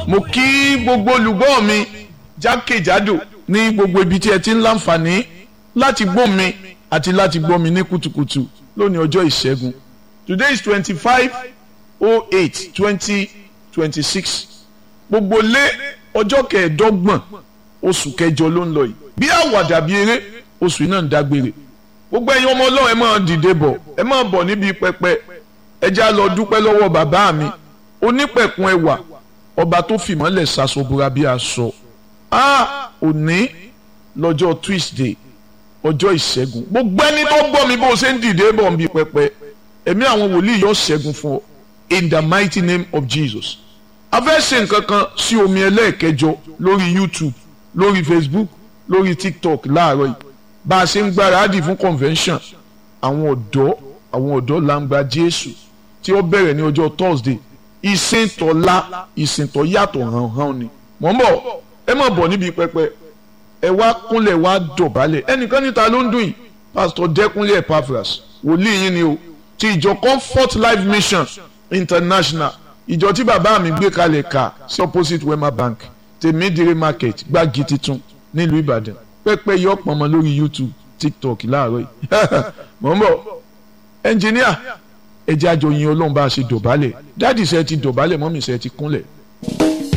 mo kí gbogbo olùgbọ́ mi jákèjádò ní gbogbo ibi tí ẹ ti ń láǹfààní láti gbọ́ mi àti láti gbọ́ mi ní kùtùkùtù lónìí ọjọ́ ìṣẹ́gun today is twenty five oh eight twenty twenty six gbogbo lé ọjọ́ kẹẹ̀ẹ́dọ́gbọ̀n oṣù kẹjọ ló ń lọ yìí bí àwàdà bí eré oṣù yìí náà ń dágbére gbogbo ẹ̀yin ọmọ ọlọ́run ẹ máa dìde bọ̀ ẹ máa bọ̀ níbi pẹpẹ ẹ já lọ dúpẹ́ lọ́wọ́ bàbá mi onípẹ̀kun ẹwà ọba tó fìmọ́lẹ̀ ṣaṣọbúra bí aṣọ a òní lọ́jọ́ Tuesday ọjọ́ ìṣẹ́gun gbogbo ẹni tó gbọ́ mi bó o ṣe ń dìde bọ̀ níbi pẹpẹ ẹ̀mí àwọn wòlíì yóò ṣẹ́gun fún ọ in the mighty name of Jesus a fẹ́ ṣe nǹkan kan sí omi ẹlẹ́ẹ̀kẹjọ lórí YouTube lórí Facebook lórí TikTok láàárọ̀ yìí bá a ṣe ń gbáradì fún convention àwọn ọ̀dọ́ àwọn ọ̀dọ́ làǹgbà Jésù tí ó bẹ̀rẹ̀ ní ọjọ́ Thursday ìsìntọ́lá ìsìntọ́ yàtọ̀ hàn-hàn ni mọ̀ ń bọ̀ ẹ má bọ̀ níbi pẹpẹ ẹ wá kúnlẹ̀ wá dọ̀bálẹ̀ ẹnìkan níta ló ń dùn yìí Pastor Dẹ́kunlé Epaphras wòlíì yín ni o ti ìjọ Comfort Life Mission International ìjọ tí bàbá mi gbé kalẹ̀ ká sí opposite Wema Bank tèmídìrí market gbági titun nílùú Ìbàdàn pẹ́pẹ́ yọ pọ̀nmọ́ lórí YouTube TikTok láàárọ̀ yìí mọ̀ ń bọ̀ ẹnjìníà ẹjẹ́ àjọyìn ọlọ́run bá a ṣe dọ̀bálẹ̀ dáàdì ṣe ti dọ̀bálẹ̀ mọ́mì ṣe ti kúnlẹ̀